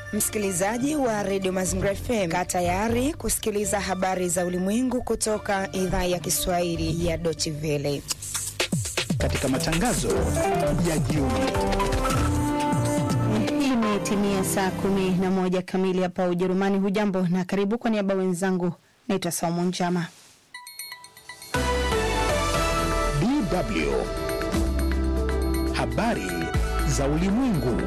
Msikilizaji wa redio Mazingira FM, kaa tayari kusikiliza habari za ulimwengu kutoka idhaa ya Kiswahili ya Deutsche Welle katika matangazo ya jioni. Imetimia saa kumi na moja kamili hapa Ujerumani. Hujambo na karibu. Kwa niaba wenzangu, naitwa Saumu Njama. DW habari za ulimwengu.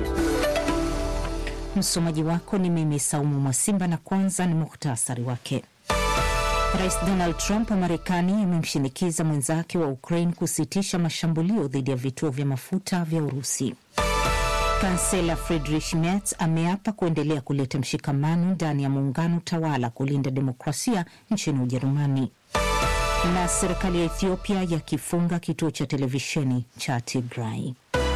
Msomaji wako ni mimi Saumu Mwasimba, na kwanza ni muhtasari wake. Rais Donald Trump wa Marekani amemshinikiza mwenzake wa Ukraine kusitisha mashambulio dhidi ya vituo vya mafuta vya Urusi. Kansela Friedrich Merz ameapa kuendelea kuleta mshikamano ndani ya muungano tawala kulinda demokrasia nchini Ujerumani. Na serikali ya Ethiopia yakifunga kituo cha televisheni cha Tigray.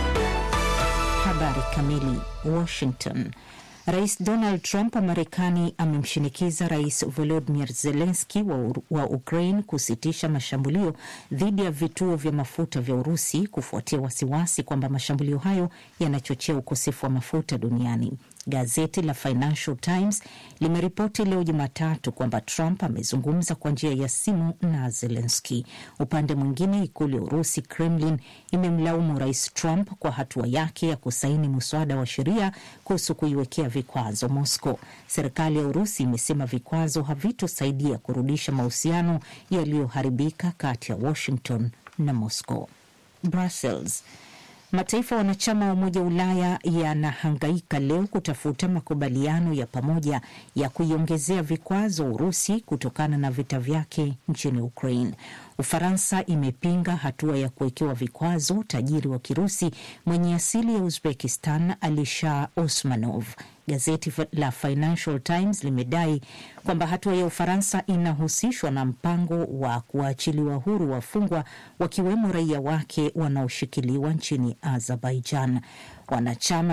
Habari kamili. Washington. Rais Donald Trump wa Marekani amemshinikiza Rais Volodymyr Zelensky wa, wa Ukraine kusitisha mashambulio dhidi ya vituo vya mafuta vya Urusi kufuatia wasiwasi kwamba mashambulio hayo yanachochea ukosefu wa mafuta duniani. Gazeti la Financial Times limeripoti leo Jumatatu kwamba Trump amezungumza kwa njia ya simu na Zelensky. Upande mwingine, ikulu ya Urusi, Kremlin, imemlaumu Rais Trump kwa hatua yake ya kusaini muswada wa sheria kuhusu kuiwekea vikwazo Moscow. Serikali ya Urusi imesema vikwazo havitosaidia kurudisha mahusiano yaliyoharibika kati ya Washington na Moscow. Brussels. Mataifa wanachama wa Umoja wa Ulaya yanahangaika leo kutafuta makubaliano ya pamoja ya kuiongezea vikwazo Urusi kutokana na vita vyake nchini Ukraine. Ufaransa imepinga hatua ya kuwekewa vikwazo tajiri wa Kirusi mwenye asili ya Uzbekistan Alisher Osmanov. Gazeti la Financial Times limedai kwamba hatua ya Ufaransa inahusishwa na mpango wa kuachiliwa huru wafungwa wakiwemo raia wake wanaoshikiliwa nchini Azerbaijan. Wanachama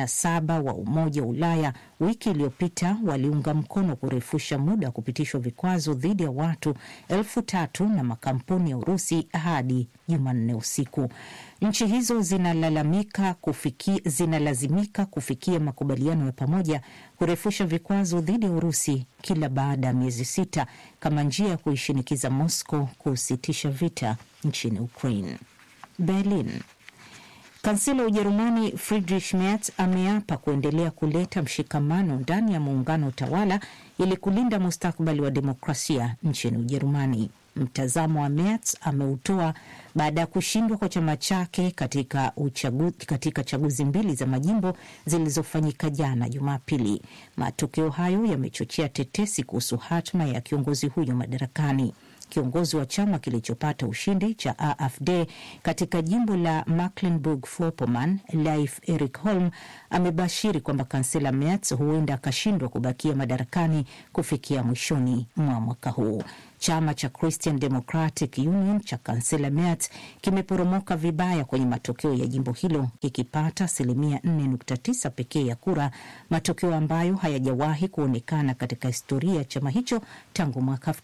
27 wa Umoja wa Ulaya wiki iliyopita waliunga mkono kurefusha muda wa kupitishwa vikwazo dhidi ya watu elfu tatu na makampuni ya Urusi hadi Jumanne usiku. Nchi hizo zinalalamika kufiki, zinalazimika kufikia makubaliano ya pamoja kurefusha vikwazo dhidi ya Urusi kila baada ya miezi sita kama njia ya kuishinikiza Moscow kusitisha vita nchini Ukraine. Berlin. Kansela wa Ujerumani Friedrich Merz ameapa kuendelea kuleta mshikamano ndani ya muungano tawala ili kulinda mustakabali wa demokrasia nchini Ujerumani. Mtazamo wa Merz ameutoa baada ya kushindwa kwa chama chake katika, uchagu, katika chaguzi mbili za majimbo zilizofanyika jana Jumapili. Matokeo hayo yamechochea tetesi kuhusu hatma ya kiongozi huyo madarakani. Kiongozi wa chama kilichopata ushindi cha AfD katika jimbo la Mecklenburg-Vorpommern, Leif Erik Holm amebashiri kwamba kansela Merz huenda akashindwa kubakia madarakani kufikia mwishoni mwa mwaka huu. Chama cha Christian Democratic Union cha kansela Merz kimeporomoka vibaya kwenye matokeo ya jimbo hilo kikipata asilimia 4.9 pekee ya kura, matokeo ambayo hayajawahi kuonekana katika historia ya chama hicho tangu mwaka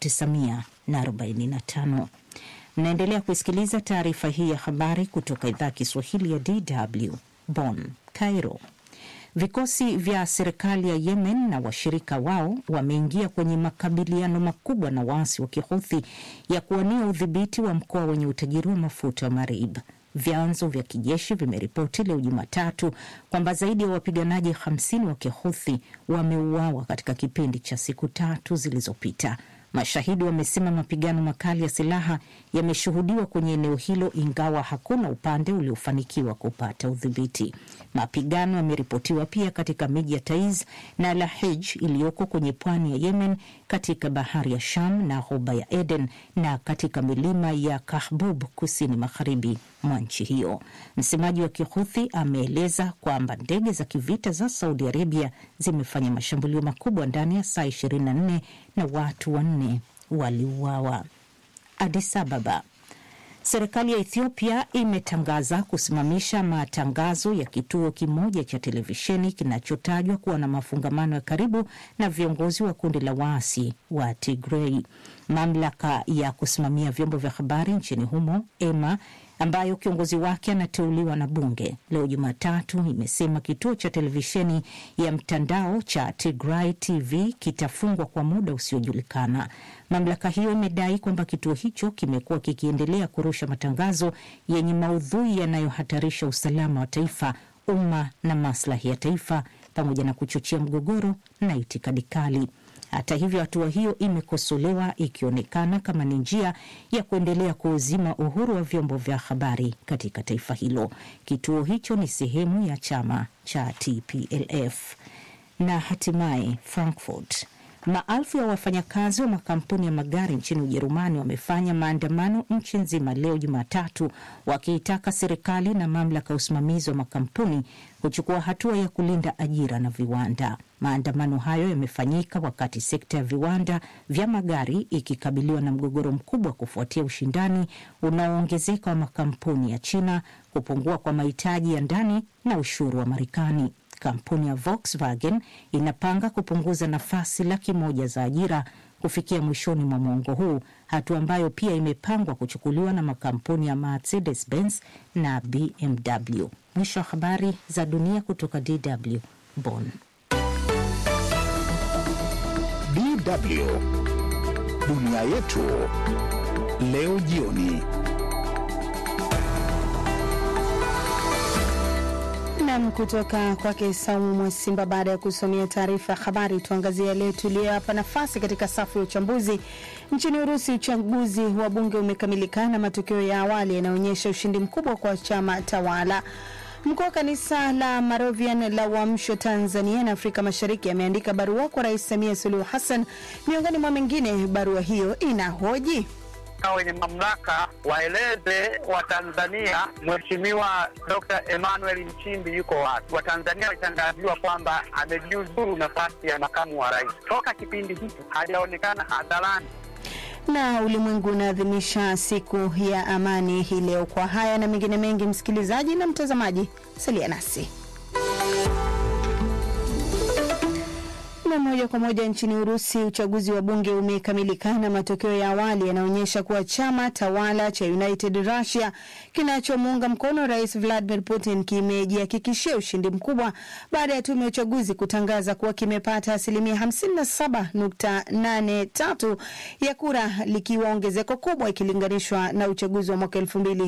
1945. Mnaendelea kusikiliza taarifa hii ya habari kutoka idhaa ya Kiswahili ya DW Bonn. Cairo. Vikosi vya serikali ya Yemen na washirika wao wameingia kwenye makabiliano makubwa na waasi wa Kihuthi ya kuwania udhibiti wa mkoa wenye utajiri wa mafuta wa Marib. Vyanzo vya kijeshi vimeripoti leo Jumatatu kwamba zaidi ya wapiganaji 50 wa Kihuthi wameuawa katika kipindi cha siku tatu zilizopita. Mashahidi wamesema mapigano makali ya silaha yameshuhudiwa kwenye eneo hilo, ingawa hakuna upande uliofanikiwa kupata udhibiti. Mapigano yameripotiwa pia katika miji ya Taiz na Lahij iliyoko kwenye pwani ya Yemen, katika bahari ya Sham na ghuba ya Eden na katika milima ya Kahbub kusini magharibi mwa nchi hiyo. Msemaji wa Kihuthi ameeleza kwamba ndege za kivita za Saudi Arabia zimefanya mashambulio makubwa ndani ya saa 24 na watu wanne waliuawa. Addis Ababa. Serikali ya Ethiopia imetangaza kusimamisha matangazo ya kituo kimoja cha televisheni kinachotajwa kuwa na mafungamano ya karibu na viongozi wa kundi la waasi wa Tigrei. Mamlaka ya kusimamia vyombo vya habari nchini humo EMA ambayo kiongozi wake anateuliwa na bunge, leo Jumatatu imesema kituo cha televisheni ya mtandao cha Tigray TV kitafungwa kwa muda usiojulikana. Mamlaka hiyo imedai kwamba kituo hicho kimekuwa kikiendelea kurusha matangazo yenye maudhui yanayohatarisha usalama wa taifa, umma na maslahi ya taifa, pamoja na kuchochea mgogoro na itikadi kali. Hata hivyo, hatua hiyo imekosolewa ikionekana kama ni njia ya kuendelea kuuzima uhuru wa vyombo vya habari katika taifa hilo. Kituo hicho ni sehemu ya chama cha TPLF. Na hatimaye Frankfurt Maelfu ya wafanyakazi wa makampuni ya magari nchini Ujerumani wamefanya maandamano nchi nzima leo Jumatatu, wakiitaka serikali na mamlaka ya usimamizi wa makampuni kuchukua hatua ya kulinda ajira na viwanda. Maandamano hayo yamefanyika wakati sekta ya viwanda vya magari ikikabiliwa na mgogoro mkubwa kufuatia ushindani unaoongezeka wa makampuni ya China, kupungua kwa mahitaji ya ndani na ushuru wa Marekani. Kampuni ya Volkswagen inapanga kupunguza nafasi laki moja za ajira kufikia mwishoni mwa mwongo huu, hatua ambayo pia imepangwa kuchukuliwa na makampuni ya Mercedes Benz na BMW. Mwisho wa habari za dunia kutoka DW Bonn. DW dunia yetu leo jioni. Nam kutoka kwake Saumu Mwasimba. Baada ya kusomea taarifa ya habari, tuangazie yale tuliyoyapa nafasi katika safu ya uchambuzi. Nchini Urusi, uchaguzi wa bunge umekamilika na matokeo ya awali yanaonyesha ushindi mkubwa kwa chama tawala. Mkuu wa kanisa la Moravian la Uamsho Tanzania na Afrika Mashariki ameandika barua kwa Rais Samia Suluhu Hassan. Miongoni mwa mengine, barua hiyo inahoji wenye mamlaka waeleze Watanzania Mheshimiwa Dr. Emmanuel Nchimbi yuko wapi. Watanzania walitangaziwa kwamba amejiuzuru nafasi ya makamu wa rais. Toka kipindi hiki hajaonekana hadharani. na ulimwengu unaadhimisha siku ya amani hii leo. Kwa haya na mengine mengi, msikilizaji na mtazamaji, salia nasi na moja kwa moja nchini Urusi, uchaguzi wa bunge umekamilika na matokeo ya awali yanaonyesha kuwa chama tawala cha United Russia kinachomuunga mkono Rais Vladimir Putin kimejihakikishia ushindi mkubwa baada ya tume ya uchaguzi kutangaza kuwa kimepata asilimia 57.83 ya kura, likiwa ongezeko kubwa ikilinganishwa na uchaguzi wa mwaka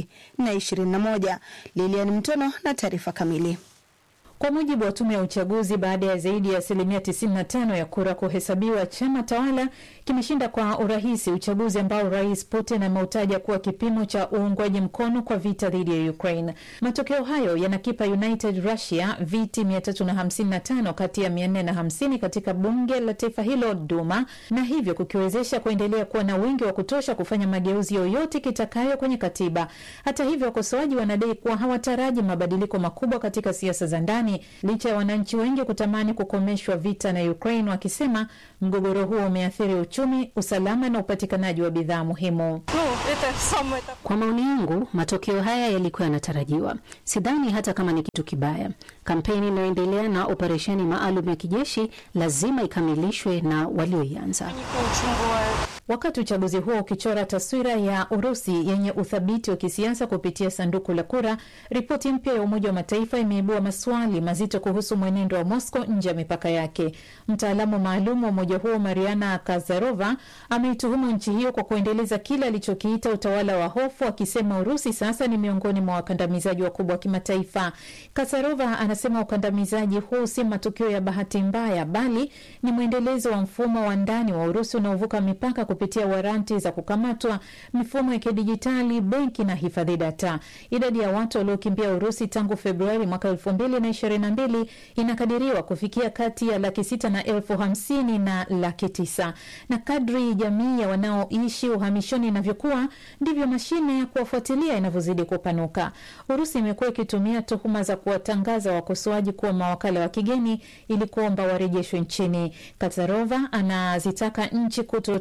2021. Lilian Mtono na taarifa kamili. Kwa mujibu wa tume ya uchaguzi, baada ya zaidi ya asilimia 95 ya kura kuhesabiwa, chama tawala kimeshinda kwa urahisi uchaguzi ambao rais Putin ameutaja kuwa kipimo cha uungwaji mkono kwa vita dhidi ya Ukraine. Matokeo hayo yanakipa United Russia viti 355 kati ya 450 katika bunge la taifa hilo Duma, na hivyo kukiwezesha kuendelea kuwa na wingi wa kutosha kufanya mageuzi yoyote kitakayo kwenye katiba. Hata hivyo, wakosoaji wanadai kuwa hawataraji mabadiliko makubwa katika siasa za ndani licha ya wananchi wengi kutamani kukomeshwa vita na Ukraine, wakisema mgogoro huo umeathiri uchumi, usalama na upatikanaji wa bidhaa muhimu. Kwa maoni yangu, matokeo haya yalikuwa yanatarajiwa. Sidhani hata kama ni kitu kibaya. Kampeni inayoendelea na operesheni maalum ya kijeshi lazima ikamilishwe na walioianza. Wakati uchaguzi huo ukichora taswira ya Urusi yenye uthabiti wa kisiasa kupitia sanduku la kura, ripoti mpya ya Umoja wa Mataifa imeibua maswali mazito kuhusu mwenendo wa Moscow nje ya mipaka yake. Mtaalamu maalum wa umoja huo Mariana Kazarova ameituhumu nchi hiyo kwa kuendeleza kile alichokiita utawala wa hofu, akisema Urusi sasa ni miongoni mwa wakandamizaji wakubwa wa kimataifa. Kazarova anasema ukandamizaji huu si matukio ya bahati mbaya, bali ni mwendelezo wa mfumo wa ndani wa Urusi unaovuka mipaka kupitia waranti za kukamatwa, mifumo ya kidijitali, benki na hifadhi data. Idadi ya watu waliokimbia Urusi tangu Februari mwaka elfu mbili na ishirini na mbili inakadiriwa kufikia kati ya laki sita na elfu hamsini na laki tisa na kadri jamii ya wanaoishi uhamishoni inavyokuwa ndivyo mashine ya kuwafuatilia inavyozidi kupanuka. Urusi imekuwa ikitumia tuhuma za kuwatangaza wakosoaji kuwa mawakala wa kigeni ili kuomba warejeshwe nchini. Kazarova anazitaka nchi kutotekeleza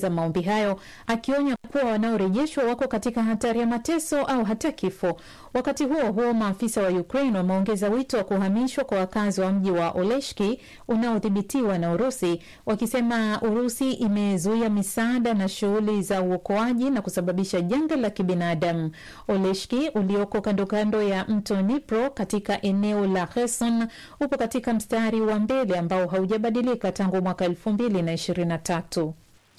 kutekeleza maombi hayo, akionya kuwa wanaorejeshwa wako katika hatari ya mateso au hata kifo. Wakati huo huo, maafisa wa Ukraine wameongeza wito wa kuhamishwa kwa wakazi wa mji wa Oleshki unaodhibitiwa na Urusi, wakisema Urusi imezuia misaada na shughuli za uokoaji na kusababisha janga la kibinadamu. Oleshki ulioko kando kando ya mto Dnipro katika eneo la Kherson upo katika mstari wa mbele ambao haujabadilika tangu mwaka elfu mbili na ishirini na tatu.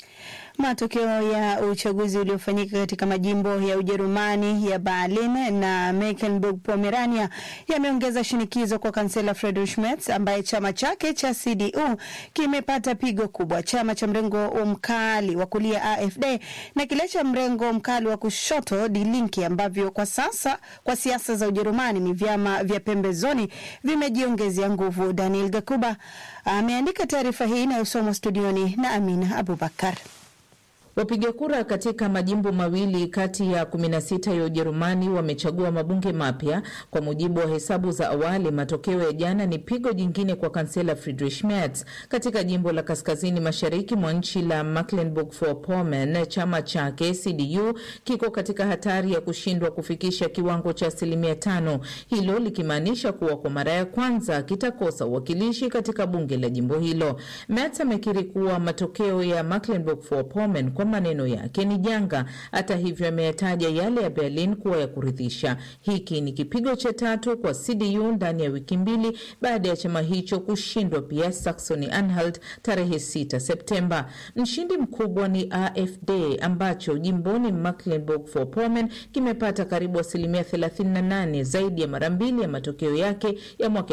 Matokeo ya uchaguzi uliofanyika katika majimbo ya Ujerumani ya Berlin na Mecklenburg Pomerania yameongeza shinikizo kwa kansela Friedrich Merz ambaye chama chake cha CDU kimepata pigo kubwa. Chama cha mrengo mkali wa kulia AfD na kile cha mrengo mkali wa kushoto Die Linke ambavyo kwa sasa kwa siasa za Ujerumani ni vyama vya pembezoni vimejiongezea nguvu. Daniel Gakuba ameandika taarifa hii inayosomwa studioni na Amina Abubakar. Wapiga kura katika majimbo mawili kati ya 16 ya Ujerumani wamechagua mabunge mapya. Kwa mujibu wa hesabu za awali, matokeo ya jana ni pigo jingine kwa kansela Friedrich Merz. Katika jimbo la kaskazini mashariki mwa nchi la Mecklenburg-Vorpommern, chama chake CDU kiko katika hatari ya kushindwa kufikisha kiwango cha asilimia tano, hilo likimaanisha kuwa kwa mara ya kwanza kitakosa uwakilishi katika bunge la jimbo hilo. Merz amekiri kuwa matokeo ya Mecklenburg-Vorpommern kwa maneno yake ni janga. Hata hivyo, ameyataja yale ya Berlin kuwa ya kuridhisha. Hiki ni kipigo cha tatu kwa CDU ndani ya wiki mbili baada ya chama hicho kushindwa pia Saxony Anhalt tarehe 6 Septemba. Mshindi mkubwa ni AfD ambacho jimboni Mecklenburg-Vorpommern kimepata karibu asilimia 38, zaidi ya mara mbili ya matokeo yake ya mwaka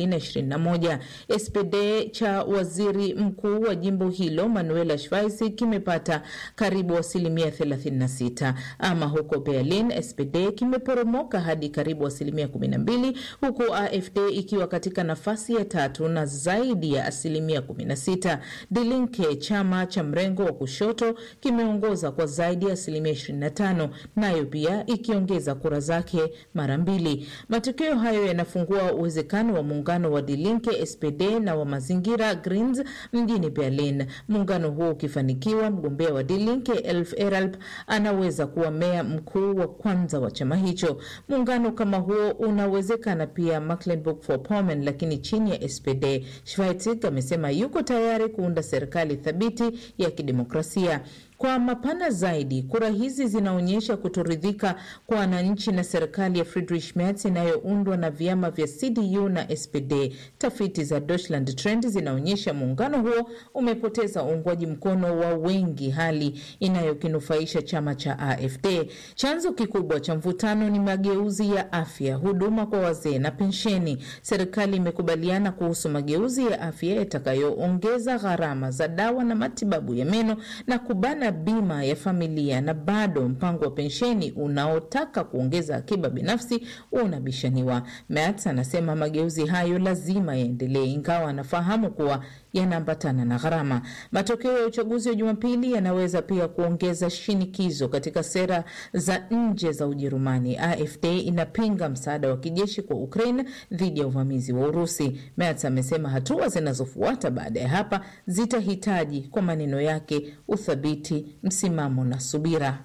2021. SPD cha waziri mkuu wa jimbo hilo Manuela Schweiz kimepata karibu asilimia 36. Ama huko Berlin, SPD kimeporomoka hadi karibu asilimia 12, huku AfD ikiwa katika nafasi ya tatu na zaidi ya asilimia 16. Die Linke, chama cha mrengo wa kushoto, kimeongoza kwa zaidi ya asilimia 25, nayo pia ikiongeza kura zake mara mbili. Matokeo hayo yanafungua uwezekano wa muungano wa Die Linke, SPD na wa mazingira Greens mjini Berlin. Muungano huo ukifanikiwa, mgombea wa Die Linke Elf Eralp anaweza kuwa meya mkuu wa kwanza wa chama hicho. Muungano kama huo unawezekana pia Mecklenburg-Vorpommern, lakini chini ya SPD. Schweitzig amesema yuko tayari kuunda serikali thabiti ya kidemokrasia. Kwa mapana zaidi, kura hizi zinaonyesha kutoridhika kwa wananchi na serikali ya Friedrich Merz inayoundwa na vyama vya CDU na SPD. Tafiti za Deutschland Trend zinaonyesha muungano huo umepoteza uungwaji mkono wa wengi, hali inayokinufaisha chama cha AfD. Chanzo kikubwa cha mvutano ni mageuzi ya afya, huduma kwa wazee na pensheni. Serikali imekubaliana kuhusu mageuzi ya afya yatakayoongeza gharama za dawa na matibabu ya meno na kubana bima ya familia na bado mpango wa pensheni unaotaka kuongeza akiba binafsi unabishaniwa. Merz anasema mageuzi hayo lazima yaendelee, ingawa anafahamu kuwa yanaambatana na gharama. Matokeo ya uchaguzi wa Jumapili yanaweza pia kuongeza shinikizo katika sera za nje za Ujerumani. AfD inapinga msaada wa kijeshi kwa Ukraine dhidi ya uvamizi wa Urusi. Merz amesema hatua zinazofuata baada ya hapa zitahitaji, kwa maneno yake, uthabiti, msimamo na subira.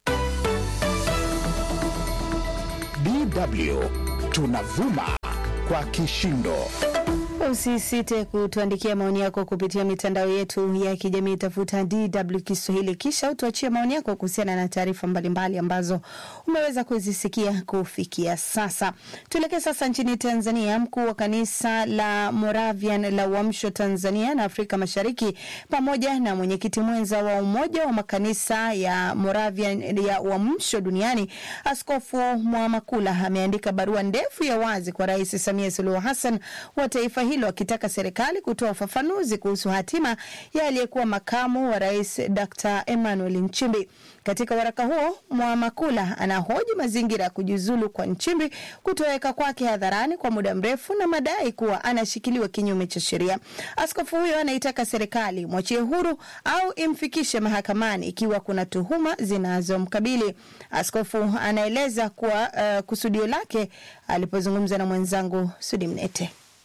DW tunavuma kwa kishindo. Usisite kutuandikia maoni yako kupitia mitandao yetu ya kijamii, tafuta DW Kiswahili, kisha utuachie maoni yako kuhusiana na taarifa mbalimbali ambazo umeweza kuzisikia kufikia sasa. Tuelekee sasa nchini Tanzania. Mkuu wa kanisa la Moravian la Uamsho Tanzania na Afrika Mashariki pamoja na mwenyekiti mwenza wa Umoja wa Makanisa ya Moravian ya Uamsho Duniani, Askofu Mwamakula ameandika barua ndefu ya wazi kwa Rais Samia Suluhu Hassan wa taifa hilo akitaka serikali kutoa ufafanuzi kuhusu hatima ya aliyekuwa makamu wa rais Dr. Emmanuel Nchimbi. Katika waraka huo, Mwamakula anahoji mazingira ya kujiuzulu kwa Nchimbi kutoweka kwake hadharani kwa muda mrefu na madai kuwa anashikiliwa kinyume cha sheria. Askofu huyo anaitaka serikali mwachie huru au imfikishe mahakamani ikiwa kuna tuhuma zinazomkabili. Askofu anaeleza kuwa uh, kusudio lake alipozungumza na mwenzangu Sudi Mnete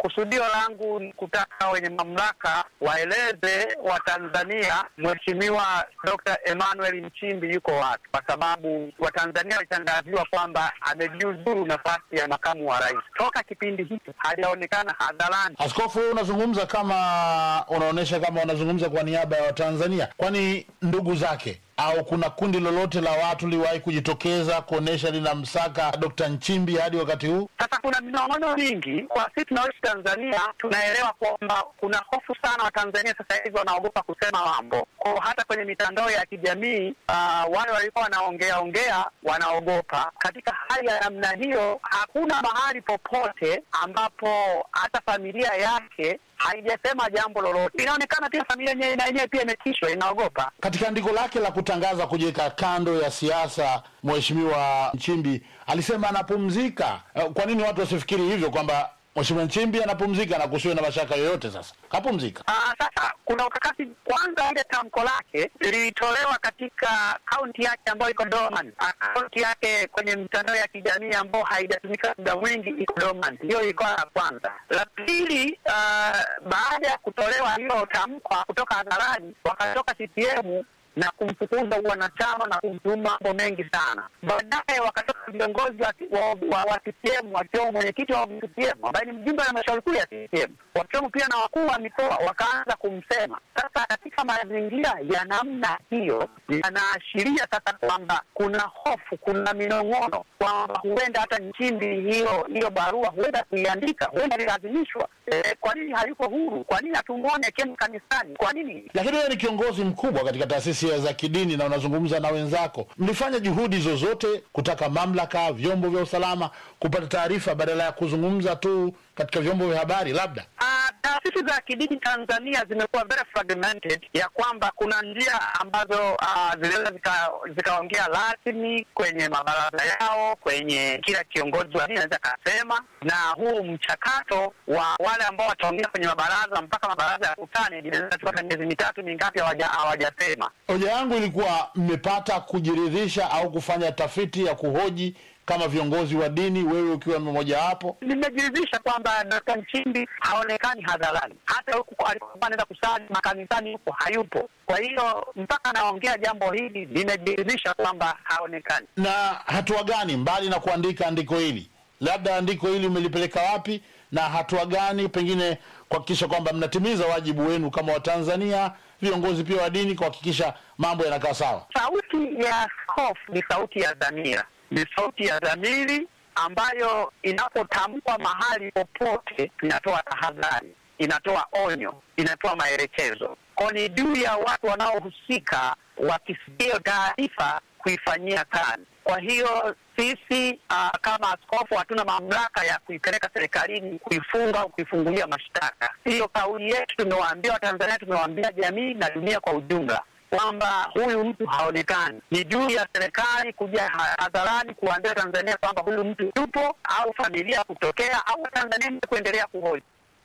Kusudio langu ni kutaka wenye mamlaka waeleze Watanzania Mheshimiwa Dr. Emmanuel Nchimbi yuko wapi, kwa sababu Watanzania walitangaziwa kwamba amejiuzuru nafasi ya makamu wa rais. Toka kipindi hiki hajaonekana hadharani. Askofu, wewe unazungumza kama unaonyesha kama unazungumza kwa niaba ya Watanzania, kwani ndugu zake au kuna kundi lolote la watu liwahi kujitokeza kuonyesha linamsaka Dr. Nchimbi hadi wakati huu? Sasa kuna minong'ono mingi kwa sisi tunaoishi Tanzania, tunaelewa kwamba kuna hofu sana. Watanzania sasa hivi wanaogopa kusema mambo kwa hata kwenye mitandao ya kijamii uh, wale walikuwa wanaongea ongea wanaogopa. Katika hali ya namna hiyo, hakuna mahali popote ambapo hata familia yake haijasema jambo lolote. Inaonekana pia familia yenyewe na yenyewe pia imetishwa, inaogopa. Katika andiko lake la kutangaza kujiweka kando ya siasa, Mheshimiwa Nchimbi alisema anapumzika. Eh, Kwa nini watu wasifikiri hivyo kwamba Mheshimiwa Nchimbi anapumzika na kusiwe na mashaka yoyote? Sasa kapumzika. Ah, sasa kuna ukakasi. Kwanza, ile tamko lake lilitolewa katika kaunti yake ambayo iko dormant. Ah, Kaunti yake kwenye mitandao ya kijamii ambayo haijatumika muda mwingi iko dormant. Hiyo ilikuwa la kwanza. La pili, ah, baada ya kutolewa hilo tamko kutoka hadharani, wakatoka CCM na kumfukuza wanachama na kumtuma mambo mengi sana. Baadaye wakatoka viongozi wa, wa, wa, wa CCM wakiwemo mwenyekiti wa CCM ambaye ni mjumbe wa halmashauri kuu ya CCM, wakiwemo pia na wakuu wa mikoa wakaanza kumsema. Sasa katika mazingira ya namna hiyo, yanaashiria sasa kwamba kuna hofu, kuna minong'ono kwamba huenda hata Nchimbi hiyo hiyo barua huenda kuiandika, huenda ilazimishwa. E, kwa nini hayuko huru? Kwa nini hatumwone akienda kanisani? Kwa nini Lakini wewe ni kiongozi mkubwa katika taasisi za kidini na unazungumza na wenzako, mlifanya juhudi zozote kutaka mamlaka, vyombo vya usalama kupata taarifa badala ya kuzungumza tu katika vyombo vya habari? Labda Ah, taasisi za kidini Tanzania zimekuwa very fragmented, ya kwamba kuna njia ambazo ah, zinaweza zika- zikaongea rasmi kwenye mabaraza yao, kwenye kila kiongozi wa dini anaweza akasema, na huu mchakato wa wale ambao wataongea kwenye mabaraza mpaka mabaraza ya kutane inaweza kuchukua hata miezi mitatu mingapi hawaja- hawajasema. hoja yangu ilikuwa mmepata kujiridhisha au kufanya tafiti ya kuhoji kama viongozi wa dini, wewe ukiwa mmoja wapo? Nimejiridhisha kwamba Dkt. Nchimbi haonekani hadharani, hata huku alikuwa anaenda kusali makanisani huko hayupo. Kwa hiyo mpaka anaongea jambo hili, nimejiridhisha kwamba haonekani. Na hatua gani mbali na kuandika andiko hili, labda andiko hili umelipeleka wapi, na hatua gani pengine kuhakikisha kwamba mnatimiza wajibu wenu kama Watanzania, viongozi pia wa dini, kuhakikisha mambo yanakaa sawa? Sauti ya askofu ni sauti ya dhamira, ni sauti ya dhamiri ambayo inapotamkwa mahali popote inatoa tahadhari, inatoa onyo, inatoa maelekezo. Kwa ni juu ya watu wanaohusika wakisikia taarifa kuifanyia kazi. Kwa hiyo sisi uh, kama askofu hatuna mamlaka ya kuipeleka serikalini kuifunga au kuifungulia mashtaka. Hiyo kauli yetu tumewaambia Watanzania, tumewaambia jamii na dunia kwa ujumla kwamba huyu mtu haonekani. Ni juu ya serikali kuja ha- hadharani kuambia Tanzania kwamba huyu mtu yupo, au familia kutokea, au Tanzania kuendelea kuhoji.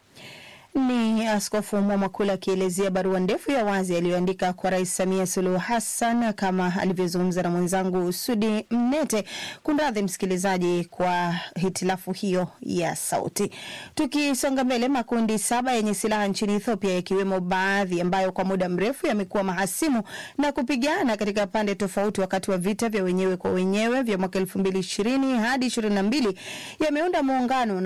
Ni Askofu Mwamakula akielezea barua ndefu ya wazi aliyoandika kwa Rais Samia Suluhu Hassan kama alivyozungumza na mwenzangu Sudi Mnete. Kunradhi msikilizaji kwa hitilafu hiyo ya sauti. Tukisonga mbele, makundi saba yenye silaha nchini Ethiopia yakiwemo baadhi ambayo kwa muda mrefu yamekuwa mahasimu na kupigana katika pande tofauti wakati wa vita vya wenyewe kwa wenyewe vya mwaka elfu mbili ishirini hadi ishirini na mbili yameunda muungano